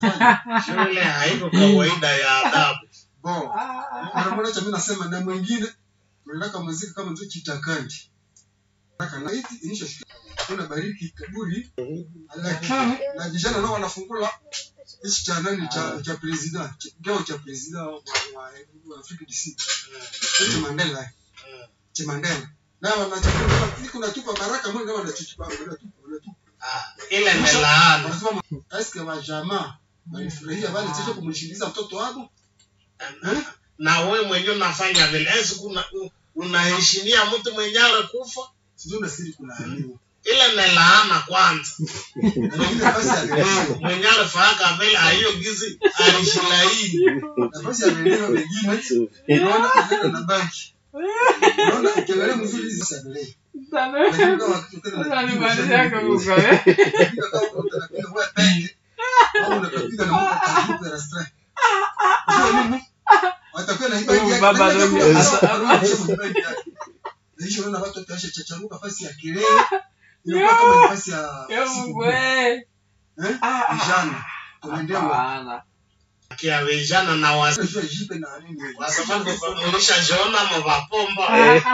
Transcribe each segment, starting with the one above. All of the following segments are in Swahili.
shule haiko kawaida ya adabu Bon, mara moja cha mimi nasema na mwingine tunataka muziki kama ndio chitakandi. Nataka na hiti inisha kuna bariki kaburi lakini na vijana nao wanafungula hichi cha nani cha cha president kikao cha president wa, wa, wa Afrika DC. Hicho Mandela cha Mandela. Na wanachukua iko natupa baraka mbona wanachukua wanatupa wanatupa. Ah, ile ni laana Wanasema eske wa jamaa walifurahia wale sasa kumshindiza mtoto wao eh? na we mwenyewe unafanya vile esi kuna u- unaheshimia mtu mwenye alikufa Sijui na siri kulaaniwa. ile ni laana kwanza Na ile basi alileo mwenye alifaka vile aiyo gizi alishilaini nafasi ya maeneo mengine unaona unaenda na banki unaona ukiangalia mzuri hizi sadele lakini kama ukitaka na Unanimalizia kuvuka, eh? unapiga kama unapiga wewe peke au unapiga na mtu atakupa restaurant sio mimi watakuwa na hii banki Huyu yake baba lakini ndio kama asa- arudishe kwenye banki yake Nisho unaona watu watasha chacharuka nafasi ya kelele inakuwa kama nafasi ya Eh, siku Mungu, kuu. eh. eh Ah, ah. vijana tunaendelea Hapana. kia vijana na wasi unajua jipe na nini kwa sababu ulishajiona mavapomba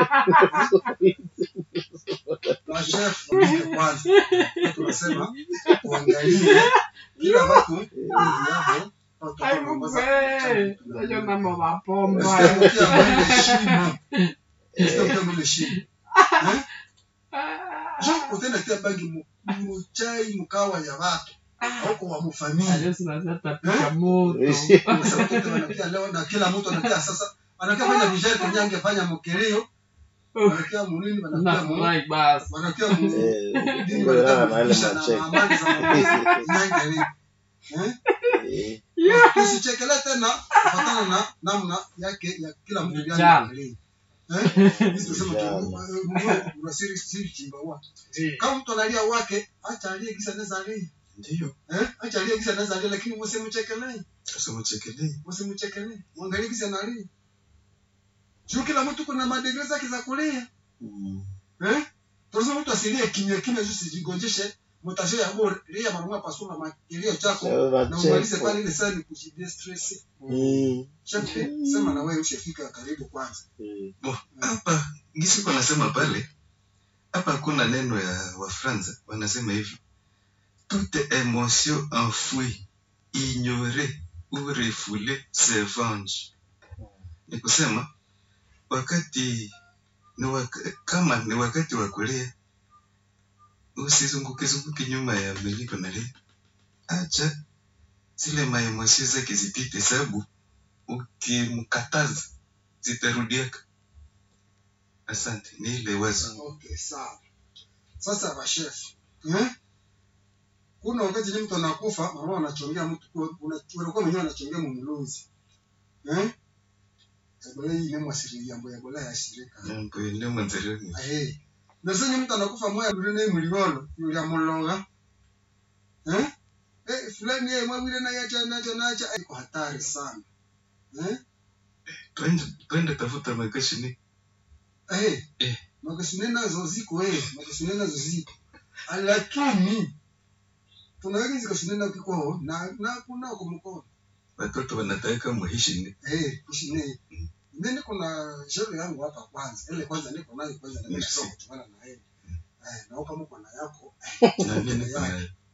na chef wengine kwanza tunasema uangalie kila watu ili yao Ai, Mungu, eh. Unajua mambo mapomba. Usitamkia mwile shimo. Usitamkia mwile shimo. Eh? Jo, utenda tia bangi mu- muchai mukawa ya watu auko wa mufamilia Yesu anasema tapika moto. Sasa watoto wanakia leo na kila mtu anakia sasa anakia fanya vijana kwenye angefanya mkeleo wanakia munini wanakia mu Nafurahi basi. wanakia mu Eh, dini ndio wanataka na ile kufikisha na macheki. amani za Mungu nyangere eh Eh, tusichekele tena kufatana na namna yake ya kila mtu Vijana. yangu eh sisi tunasema Vijana. tu Mungu unasiri siri chimba wa kama mtu analia wake acha alie kisa naweza alie Ndiyo, eh acha alie kisa naweza alie lakini msimchekelee sasa mchekelee. msimchekelee muangalie kisa analia sio kila mtu kuna madegree zake za kulia mm, eh tunasema mtu asilie kimya kimya tu sijigonjeshe mtasho ya bora lia mara pasua makilio chako Sasa na umalize cheko. pale ile sana kujidie stress mm, Shafi, sema na wewe ushafika karibu kwanza. mm, Bo, hapa gisi kwa nasema pale hapa hakuna neno ya Wafransa wanasema hivi toute émotion enfouie ignorée ou refoulée se venge. Ni kusema wakati ni waka, kama ni wakati wa kulia usizunguke zunguke nyuma ya miliko na lia, acha zile maemosio zake zipite, sababu ukimkataza zitarudiaka. Asante, ni ile wazo. Okay, sawa. Sasa bashef. Eh? Kuna wakati ni mtu anakufa, mama anachongea mtu kwa unakuwa mwenyewe anachongea mumuluzi. Eh? Ebola hii ni mwasiri yambo ya bola ya shirika. Mambo ile mwanzareni. Eh. Na sasa ni mtu anakufa moya yule ni mliolo, yule amulonga. Eh? Eh, fulani yeye mwawile na yacha nacho nacha iko hatari sana. Eh? Twende twende tafuta makashini. Eh, Eh. makasine nazo ziko eh, makasine nazo ziko. Lakini tunaweza zikashine na kiko na na kuna kwa mkono. Watoto wanataka muhishini. Eh, kushine. Mimi kuna sherehe yangu hapa kwanza. Ile kwanza niko nayo kwanza na Merci. nisoma kuchana na yeye. Eh, na kama mko na yako Na nini kuna